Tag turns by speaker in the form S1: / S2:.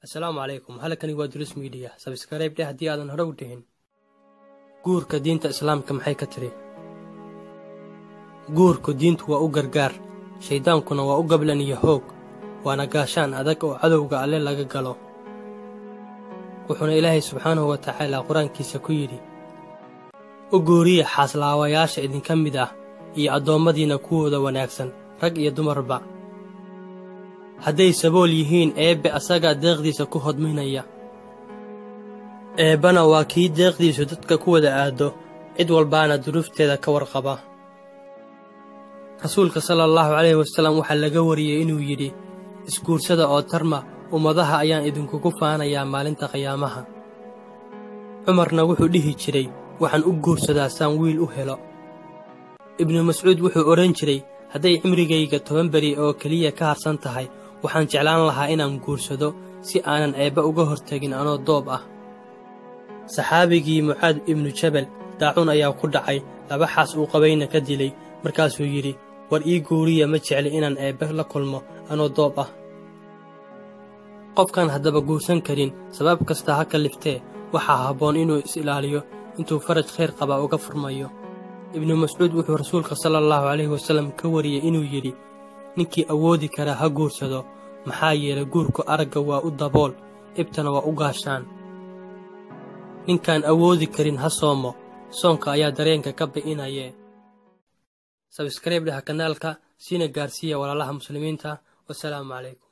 S1: assalaamu calaykum halkani waa dulis miidiya sabskaraib dheh haddii aadan hore u dhihin guurka diinta islaamka maxay ka tiri guurku diintu waa u gargaar shayddaankuna waa u gablan iyo hoog waana gaashaan adag oo cadowga alle laga galo wuxuuna ilaahay subxaanahu wa tacaala qur-aankiisa ku yidhi u guuriya xaaslaawayaasha idinka mid ah iyo addoommadiinna kuwooda wanaagsan rag iyo dumarba hadday sabool yihiin eebbe asagaa deeqdiisa ku hodminaya eebbana waa kii deeqdiisu dadka ku wada aaddo cid walbaana duruufteeda ka warqaba rasuulka sala allahu calayhi wasallam waxaa laga wariyey inuu yidhi isguursada oo tarma ummadaha ayaan idinkugu faanayaa maalinta qiyaamaha cumarna wuxuu dhihi jiray waxaan u guursadaa saan wiil u helo ibnu mascuud wuxuu odhan jiray hadday cimrigayga toban beri oo keliya ka harsan tahay waxaan jeclaan lahaa inaan guursado si aanan eebba uga hortegin anoo doob ah saxaabigii mucaad ibnu jabal daacuun ayaa ku dhacay laba xaas uu qabayna ka dilay markaasuu yidhi war ii guuriya ma jecli inaan eebbe la kulmo anoo doob ah qofkaan haddaba guursan karin sabab kasta ha ka liftee waxaa habboon inuu is-ilaaliyo intuu faraj khayr qabaa uga furmayo ibnu mascuud wuxuu rasuulka sala allahu calayhi wasallam ka wariyey inuu yidhi ninkii awoodi karaa ha guursado maxaa yeelay guurku aragga waa u dabool ibtana waa u gaashaan ninkaan awoodi karin ha soomo soonka ayaa dareenka ka bi'inayee sabskaraib dhaha kanaalka siina gaarsiiya walaalaha muslimiinta wasalaamu calaykum